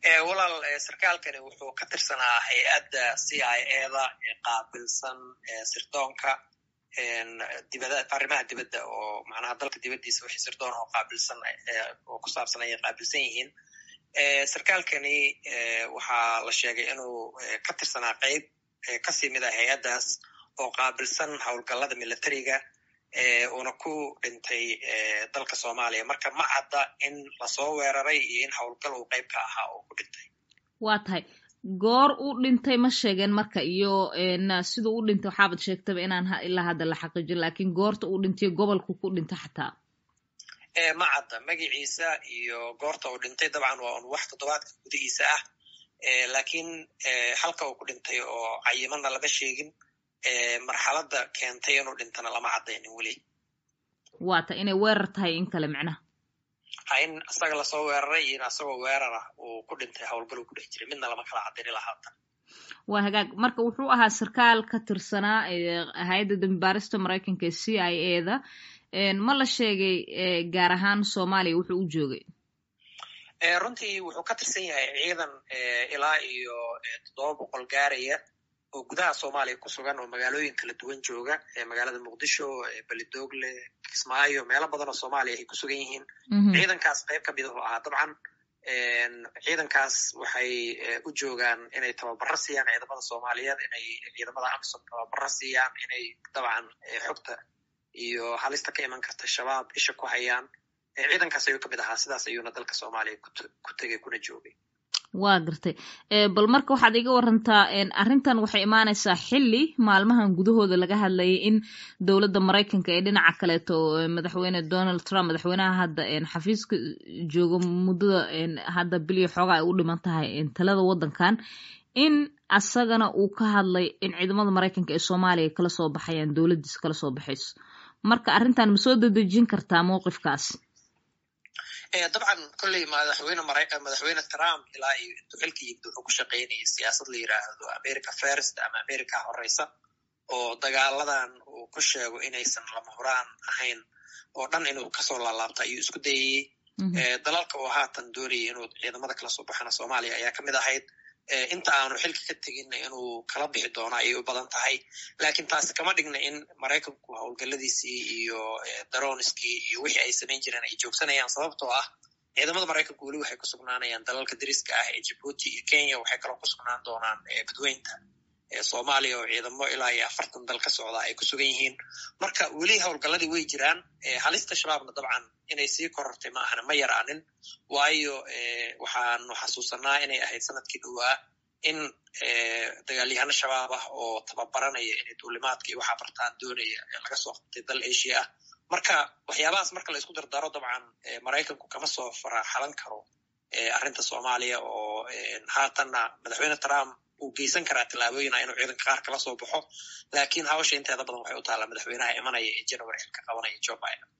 walaal sarkaalkani wuxuu ka tirsanaa hay-adda c i eda ee qaabilsan sirdoonka dibada arrimaha dibadda oo macnaha dalka dibaddiisa wixii sirdoon oo qaabilsan oo ku saabsan ayay qaabilsan yihiin sarkaalkani waxaa la sheegay inuu ka tirsanaa qeyb kasii mid a hay-addaas oo qaabilsan howlgallada militariga uuna ku dhintay dalka soomaaliya marka ma cadda in lasoo weeraray iyo in howlgal uu qeyb ka ahaa uu ku dhintay waa tahay goor u dhintay ma sheegeen marka iyo siduu u dhintay waxaabad sheegtaba inaan ilaa hadda la xaqiijin lakin goorta uu dhintay gobolku ku dhintay xataa ma cadda magaciisa iyo goorta uu dhintay dabcan waa un wax toddobaadka gudihiisa ah lakin halka uu ku dhintay oo cayimana lama sheegin marxaladda keentay inuu dhintana lama caddaynin weli waa ta inay weerar tahay in kale micnaha ha in isaga lasoo weeraray iyo in asagoo weerara uu ku dhintay howlgal uu ku dhex jiray midna lama kala caddayni lahaatan waa hagaag marka wuxuu ahaa sarkaal ka tirsanaa hay-adda dambibaarista maraykanka ee c i a da ma la sheegay gaar ahaan soomaaliya wuxuu u joogay runtii wuxuu ka tirsan yahay ciidan ilaa iyo toddoba boqol gaaraya oo gudaha soomaaliya ku sugan oo magaalooyin kala duwan jooga magaalada muqdisho belidogle kismaayo meelo badan oo soomaaliya ay ku sugan yihiin ciidankaas qayb ka midahu ahaa dabcan ciidankaas waxay u joogaan inay tababaro siiyaan ciidamada soomaaliyeed inay ciidamada amsom tababaro siiyaan inay dabcan xogta iyo halista ka iman karta shabaab isha ku hayaan ciidankaas ayuu ka mid ahaa sidaas ayuuna dalka soomaaliya ku tegay kuna joogay waa gartay bal marka waxaad iga warantaa arrintan waxay imaanaysaa xilli maalmahan gudahooda laga hadlayay in dowladda maraykanka ee dhinaca kaleeto madaxweyne donald trump madaxweynaha hadda xafiiska joogo muddada hadda biliyo xoogaa ay u dhiman tahay talada waddankan in asagana uu ka hadlay in ciidamada maraykanka ee soomaaliya kala soo baxayaan dowladdiisa kala soo baxayso marka arrintan ma soo dedejin kartaa mowqifkaas dabcan kolley madaxweyne madaxweyne trump ilaa iyo intuu xilka yimid wuxuu ku shaqaynayay siyaasad la yidhaahdo america first ama america horeysa oo dagaaladan uu ku sheego inaysan lama huraan ahayn oo dhan inuu kasoo laalaabta ayuu isku dayayey dalalka oo haatan doonayay inuu ciidamada kala soo baxana soomaaliya ayaa ka mid ahayd inta aanu xilka ka teginna inuu kala bixi doono ayay u badan tahay lakin taasi kama dhigna in maraykanku howlgaladiisii iyo daroniskii iyo wixii ay samayn jireen ay joogsanayaan sababtoo ah ciidamada maraykanku weli waxay ku sugnaanayaan dalalka dariska ah ee jibuuti iyo kenya waxay kaloo ku sugnaan doonaan badweynta soomaaliya oo ciidamo ilaa iyo afartan dal ka socda ay ku sugan yihiin marka weli howlgaladii way jiraan halista shabaabna dabcan inay sii korortay ma ahana ma yaraanin waayo waxaanu xasuusanaa inay ahayd sanadkii dhowaa in dagaalyahano shabaab ah oo tababaranaya inay duulimaadka iyo waxaa bartaan doonaya laga soo qabtay dal asia ah marka waxyaabahaas marka la isku dardaro dabcan maraykanku kama soo faraxalan karo arrinta soomaaliya oo haatanna madaxweyne trump uu geysan karaa tillaabooyina inuu ciidanka qaar kala soo baxo lakin hawsha inteeda badan waxay u taallaa madaxweynaha imanaya ee january xilka qabanaya joe biden